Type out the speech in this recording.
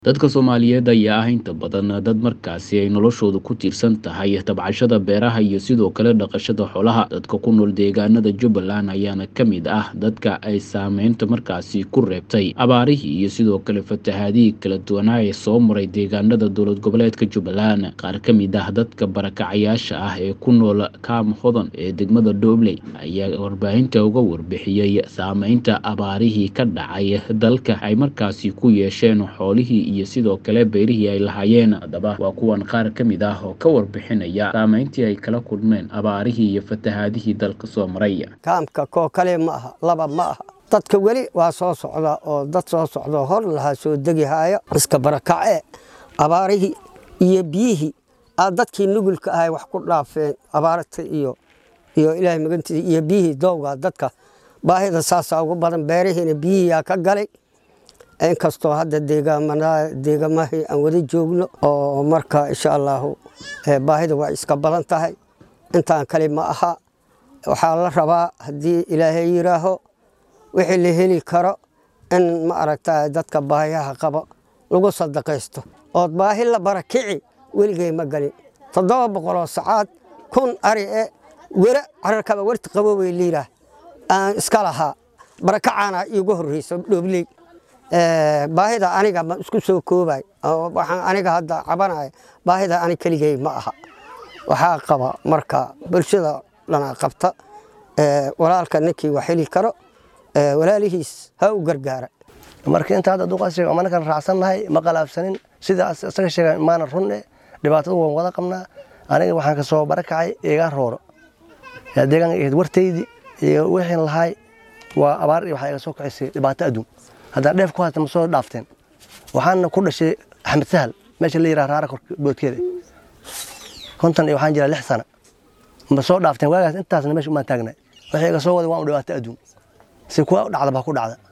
Dadka Soomaaliyeed ayaa ah inta badan dad markaasi ay noloshoodu ku tiirsan tahay tabcashada beeraha iyo sidoo kale dhaqashada xoolaha. Dadka ku nool deegaanada Jubbaland ayaana ka mid ah dadka ay saameynta markaasi ku reebtay abaarihii iyo sidoo kale fatahaadihii kala duwanaa ee soo maray deegaanada dowlad goboleedka Jubbaland. Qaar ka mid ah dadka barakacayaasha ah ee ku nool Kaam Hodan ee degmada Doobley ayaa warbaahinta uga warbixiyey saameynta abaarihii ka dhacay dalka ay markaasi ku yeesheen xoolihii iyo sidoo kale beerihii ay lahaayeen. Haddaba waa kuwan qaar ka mid ah oo ka warbixinaya saameyntii ay kala kulmeen abaarihii iyo fatahaadihii dalka soo maray. kaamka koo kale ma aha laba ma aha dadka weli waa soo socda oo dad soo socda hor lahaa soo degi haya iska barakace abaarihii iyo biyihii aa dadkii nugulka ahay wax ku dhaafeen abaarta iyo iyo ilaahay magantiisa iyo biyihii doowga dadka baahida saasaa ugu badan beerihiina biyihiyaa ka galay inkastoo hadda deegamahii aan wada joogno oo marka insha allaahu baahida waa iska badan tahay intaan kale ma aha waxaa la rabaa haddii ilaahay yiraaho wixii la heli karo in ma aragta dadka baahiyaha qabo lagu sadaqaysto ood baahi la barakici weligay ma galin toddoba boqoloo sacaad kun ari e were cararkaba werti qaboway liiraa aan iska lahaa barakacaana iigu horreyso dhoobley baahida aniga ma isku soo koobay waxaan aniga hadda cabanaya baahida ani keligay ma aha waxaa qaba marka bulshada dhana qabta walaalka ninkii wax heli karo walaalihiis ha u gargaara marka inta hadda duqaas sheega ama ninkan raacsannahay ma qalaabsanin sida isaga sheega maana runne dhibaatada waan wada qabnaa aniga waxaan ka soo barakacay iga rooro yaa deegaanka ahayd wartaydii iyo wixiin lahaay waa abaar iyo waxaa iga soo kicisay dhibaato adduun haddaan dheef ku haysta ma soo dhaafteen waxaana ku dhashay axmed sahal meesha la yiraha raara boodkeeda konton iyo waxaan jiraa lix sana ma soo dhaafteen waagaas intaasna meesha umaan taagnay waxay iga soo waday waan u dhibaato adduun si kuwa dhacda baa ku dhacda